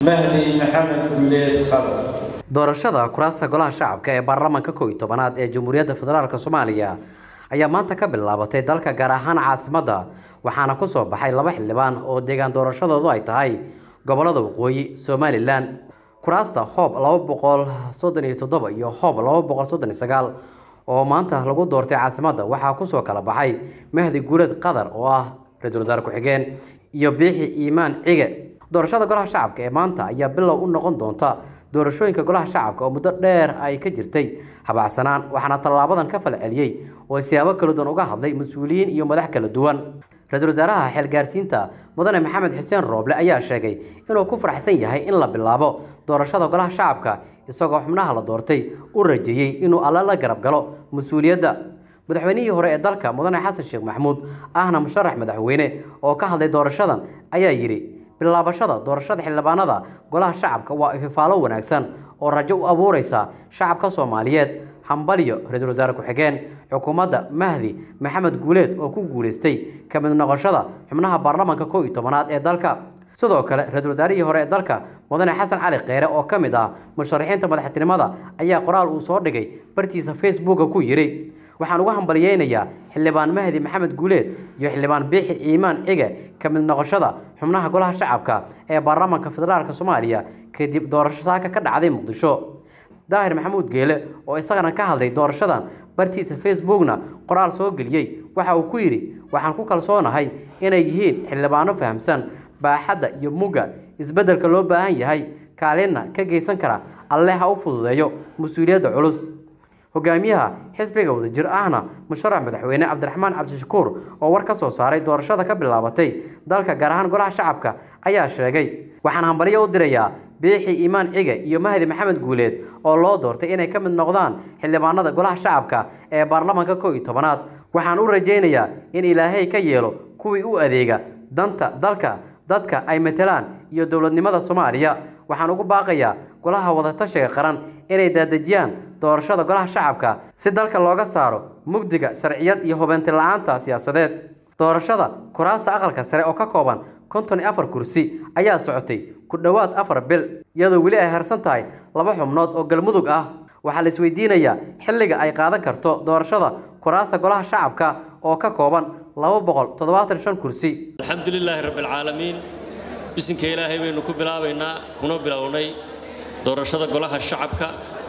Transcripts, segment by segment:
mahdi maxamed guleed khalad doorashada kuraasta golaha shacabka ee baarlamaanka kow iyo tobanaad ee jamhuuriyadda federaalk soomaaliya ayaa maanta ka bilaabatay dalka gaar ahaan caasimadda waxaana ku soo baxay laba xildhibaan oo deegaan doorashadoodu ay tahay gobolada waqooyi somalilan kuraasta hoob laba boqol soddon iyo toddoba iyo hoob laba boqol soddon iyo sagaal oo maanta lagu doortay caasimadda waxaa kusoo kala baxay mahdi guuleed qadar oo ah ra-iisul wasaare ku-xigeen iyo biixi iimaan cige doorashada golaha shacabka ee maanta ayaa bilow u noqon doonta doorashooyinka golaha shacabka oo muddo dheer ay ka jirtay habacsanaan waxaana tallaabadan ka fal celiyey oo siyaabo kala duwan uga hadlay mas-uuliyiin iyo madax kala duwan ra-iisul wasaaraha xeelgaarsiinta mudane maxamed xuseen rooble ayaa sheegay inuu ku faraxsan yahay in la bilaabo doorashada golaha shacabka isagoo xubnaha la doortay u rajeeyey inuu alla la garab galo mas-uuliyadda madaxweynihii hore ee dalka mudane xasan sheekh maxamuud ahna musharax madaxweyne oo ka hadlay doorashadan ayaa yidhi bilaabashada doorashada xildhibaanada golaha shacabka waa ififaalo wanaagsan oo rajo u abuureysa shacabka soomaaliyeed hambalyo ra-iisul wasaare ku-xigeen xukuumadda mahdi maxamed guuleed oo ku guuleystay ka mid noqoshada xubnaha baarlamaanka kow iyo tobanaad ee dalka sidoo kale ra-iisul wasaarihii hore ee dalka mudane xasan cali kheyre oo ka mid ah musharaxiinta madaxtinimada ayaa qoraal uu soo dhigay bartiisa facebooka ku yidhi waxaan uga hambalyeynayaa xildhibaan mahdi maxamed guuleed iyo xildhibaan biixi iimaan cige ka mid noqoshada xubnaha golaha shacabka ee baarlamaanka federaalk soomaaliya kadib doorasho saaka ka dhacday muqdisho daahir maxamuud geele oo isagana ka hadlay doorashadan bartiisa facebookna qoraal soo geliyey waxa uu ku yidhi waxaan ku kalsoonahay inay yihiin xildhibaano fahamsan baaxadda iyo mugga isbeddelka loo baahan yahay kaalinna ka geysan kara alle ha u fududeeyo mas-uuliyadda culus hogaamiyaha xisbiga wadajir ahna musharax madaxweyne cabdiraxmaan cabdishakuur oo war ka soo saaray doorashada ka bilaabatay dalka gaar ahaan golaha shacabka ayaa sheegay waxaan hambalyo u dirayaa biixi iimaan cige iyo mahdi maxamed guuleed oo loo doortay inay ka mid noqdaan xildhibaanada golaha shacabka ee baarlamaanka kow iyo tobanaad waxaan u rajaynayaa in ilaahay ka yeelo kuwii u adeega danta dalka dadka ay matelaan iyo dowladnimada soomaaliya waxaan ugu baaqayaa golaha wadatashiga qaran inay daadejiyaan doorashada golaha shacabka si dalka looga saaro mugdiga sharciyad iyo hubeynti la-aanta siyaasadeed doorashada kuraasta aqalka sare oo ka kooban konton iyo afar kursi ayaa socotay ku dhowaad afar bil iyadoo weli ay harsan tahay laba xubnood oo galmudug ah waxaa la isweydiinayaa xilliga ay qaadan karto doorashada kuraasta golaha shacabka oo ka kooban laba boqol toddobaatan shan kursi alxamdulilaahi rabbialcaalamiin bisinka ilaahay baynu ku bilaabaynaa kuna bilownay doorashada golaha shacabka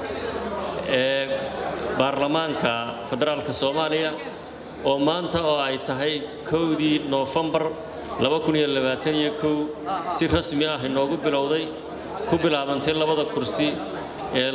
ee baarlamaanka federaalka soomaaliya oo maanta oo ay tahay kowdii noofembar si rasmi ah inoogu bilowday ku bilaabantay labada kursi ee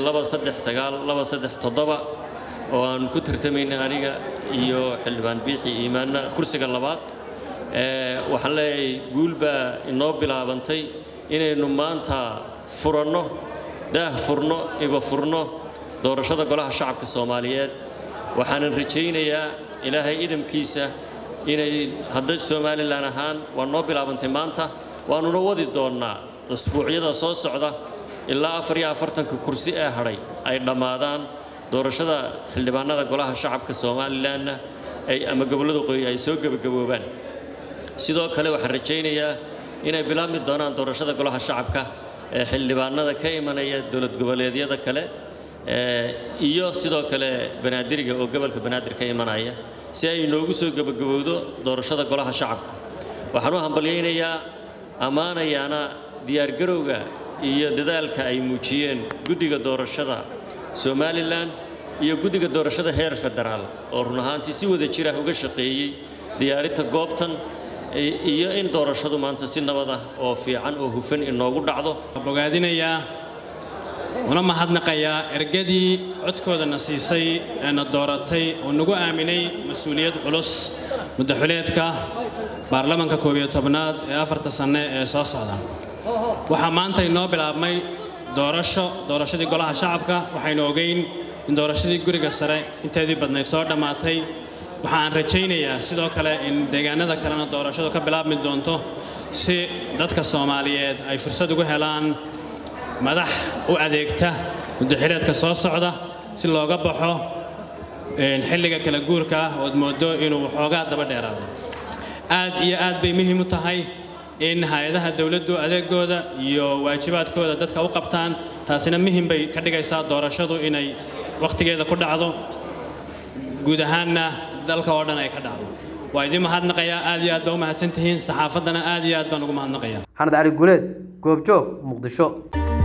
oo aan ku tartamaynay aniga iyo xildhibaan biixi iimaanna kursiga labaad waxaan leeyahay guul baa inoo bilaabantay inaynu maanta furanno daah furno iba furno doorashada golaha shacabka soomaaliyeed waxaanan rajaynayaa ilaahay idamkiisa inay hadda somalilan ahaan waa noo bilaabantay maanta waannuna wadi doonnaa usbuucyada soo socda ilaa afar iyo afartanka kursi ee hadhay ay dhammaadaan doorashada xildhibaanada golaha shacabka somalilanna ay ama gobollada qoyi ay soo gebagaboobaan sidoo kale waxaan rajaynayaa inay bilaabmi doonaan doorashada golaha shacabka ee xildhibaanada ka imanaya dowlad goboleedyada kale iyo sidoo kale banaadiriga oo gobolka banaadir ka imanaya si ay inoogu soo gebagabowdo doorashada golaha shacabka waxaan u hambalyaynayaa ammaanayaana diyaargarowga iyo dadaalka ay muujiyeen guddiga doorashada somalilan iyo guddiga doorashada heer federaal oo run ahaantii si wada jira uga shaqeeyey diyaarinta goobtan iyo in doorashadu maanta si nabad ah oo fiican oo hufan inoogu dhacdo bogaadinayaa una mahadnaqayaa ergadii codkoodana siisay eena dooratay oo nagu aaminay mas-uuliyad culus muddaxuleedka baarlamanka koob iyo tobnaad ee afarta sanne ee soo socda waxaa maanta inoo bilaabmay doorasho doorashadii golaha shacabka waxaynu ogeyn in doorashadii guriga sare inteedii badnayd soo dhammaatay waxaan rajaynayaa sidoo kale in deegaanada kalena doorashadu ka bilaabmi doonto si dadka soomaaliyeed ay fursad ugu helaan madax u adeegta muddaxileedka soo socda si looga baxo xilliga kala guurka ah ood moodo inuu waxoogaa daba dheeraado aad iyo aad bay muhiim u tahay in hay-adaha dowladdu adeegooda iyo waajibaadkooda dadka u qabtaan taasina muhim bay ka dhigaysaa doorashadu inay wakhtigeeda ku dhacdo guud ahaanna dalka oo dhan ay ka dhacdo waa idin mahadnaqayaa aad iyo aad baa u mahadsantihiin saxaafaddana aad iyo aad baan ugu mahadnaqayaa xanad cali guuleed goobjoog muqdisho